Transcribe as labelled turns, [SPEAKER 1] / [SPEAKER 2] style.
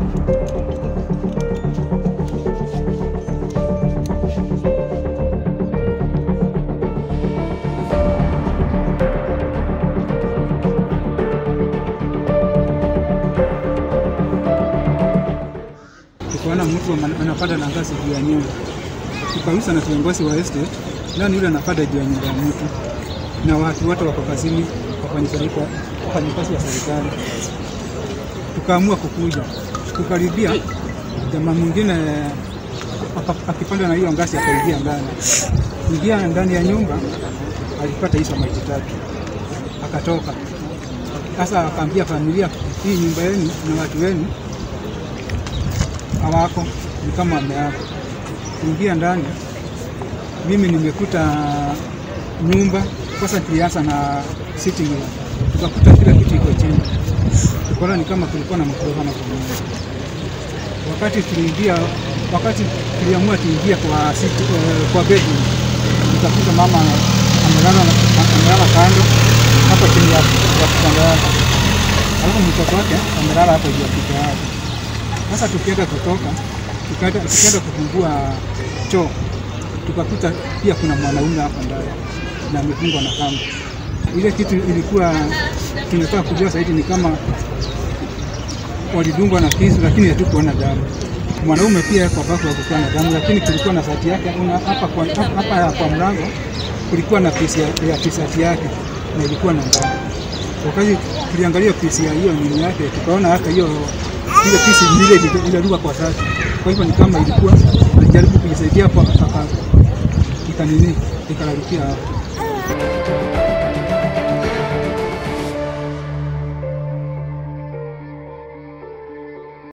[SPEAKER 1] tukaona mtu ana- anapanda na ngazi juu ya nyumba, tukauliza na kiongozi wa estate, nani yule anapanda juu ya nyumba ya mtu, na watu wote wako kazini, wafanyikazi wafanyikazi wa serikali. Tukaamua kukuja, kukaribia jamaa mwingine aka- akipanda na hiyo ngazi akaingia ndani, ingia ndani ya nyumba, alipata hizo maiti tatu, akatoka. Sasa akaambia familia, hii nyumba yenu na watu wenu hawako, ni kama wameaga. Kuingia ndani, mimi nimekuta nyumba kwanza, tulianza na sitting room, tukakuta kila kitu iko chini, tukaona ni kama kulikuwa na mkorogano kwa nyumba. Wakati tuliingia, wakati tuliamua tuingie kwa sit, eh, kwa bedroom, nikakuta mama amelala amelala kando hapa chini ya ya kitanda yake, alafu mtoto wake amelala hapo juu ya kichwa yake. Sasa tukienda kutoka tukaenda tukienda kufungua choo tukakuta pia kuna mwanaume hapo ndani na amefungwa na kamba. Ile kitu ilikuwa tunataka kujua zaidi ni kama walidungwa na kisu, lakini hatukuona damu. Mwanaume pia kwa bako hakukuwa na damu, lakini kulikuwa na sati yake una- hapa kwa, hapa kwa mlango kulikuwa na pisi ya, ya tisati yake na ilikuwa na damu. Wakati tuliangalia pisi ya hiyo nini yake, tukaona hata hiyo ile pisi ile iliruka kwa sati. Kwa hivyo ni kama ilikuwa alijaribu kujisaidia hapo, aka- ikanini ikalarukia hapo.